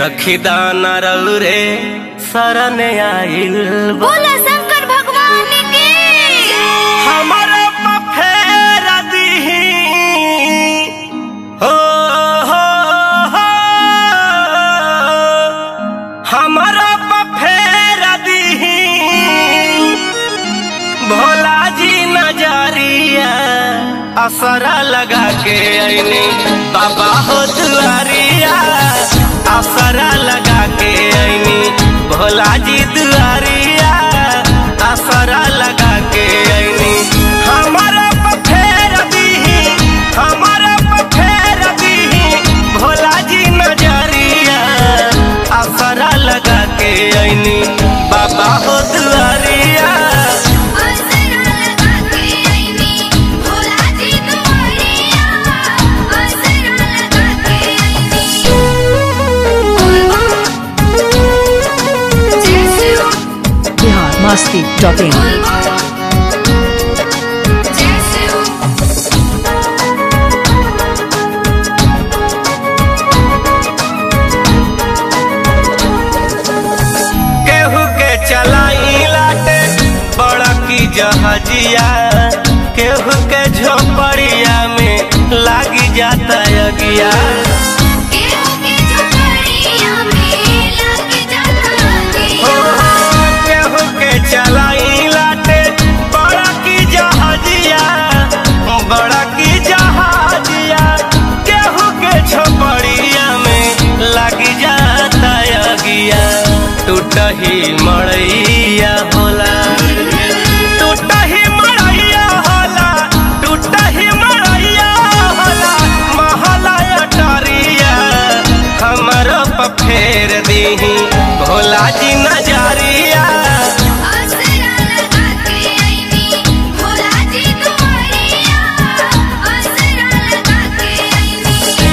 सखी दाना रे शरण आइल बा। बोला शंकर भगवान की हमर फेर दीही हो हो हो हमर फेर दीही भोला जी नजरिया असरा लगा के ऐनी बाबा हो दुआरिया असरा लगा के ऐनी भोला जी दुआरिया असरा लगा के ऐनी हमारा फेर दीही हमारा फेर दीही भोला जी नजरिया असरा लगा के ऐनी बाबा हो दुआरिया असरा लगा के आईनी भोला जी दुआरिया असरा लगा के आईनी जय शिव बिहार मस्ती डॉट इन जय शिव केहू के चलाई लाटे बड़ा की जहाजिया केहू के झोपड़िया में लागी जाता अगिया केहू के झोपड़िया में लग जाता हो, दिया केहू के चलाई लाटे बड़ा की जहाजिया बड़ा की जहाजिया केहू के झोपड़िया में लागी जाता अगिया टूटही मड़ैया होला टूटही मड़ैया होला टूटही मड़ैया होला महला अटरिया हमरो पर फेर दीही भोला जी नजरिया असरा लगा के आईनी भोला जी दुआरिया असरा लगा के आईनी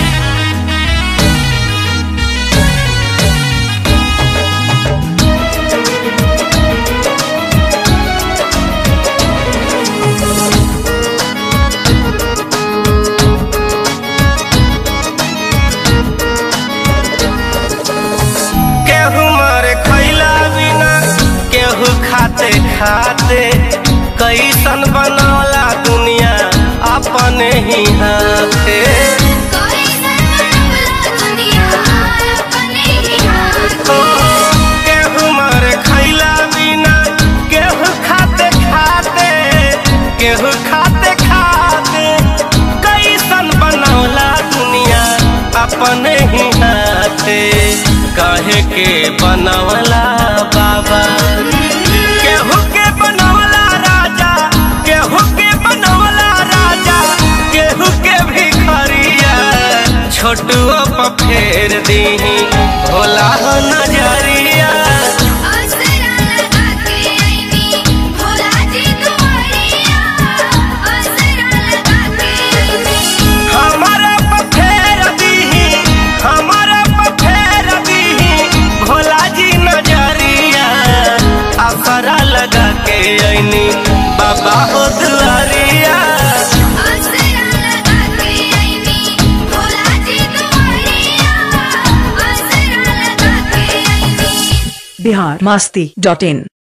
केहू मारे खैला बिना केहू खाते खाते कैसन बनौला दुनिया अपने ही हाथे कोई सरवला दुनिया अपने ही हाथ ओ, केहू मारे खैला बिना केहू खाते खाते केहू खाते खाते कैसन बनौला दुनिया अपने ही हाथे काहे के बनवला बाबा केहू के बनवला राजा केहू के बनवला राजा केहू के भिखरिया छोटुओ पर फेर दीही भोला हो नजरिया असरा लगा के आईनी भोला जी दुआरिया असरा लगा के आईनी हमारा पर फेर दीही हमारा पर फेर दीही भोला जी नजरिया असरा लगा के ऐनी बाबा हो दुआरिया असरा लगा के आईनी भोला जी दुआरिया असरा लगा के आईनी बिहार मस्ती डॉट इन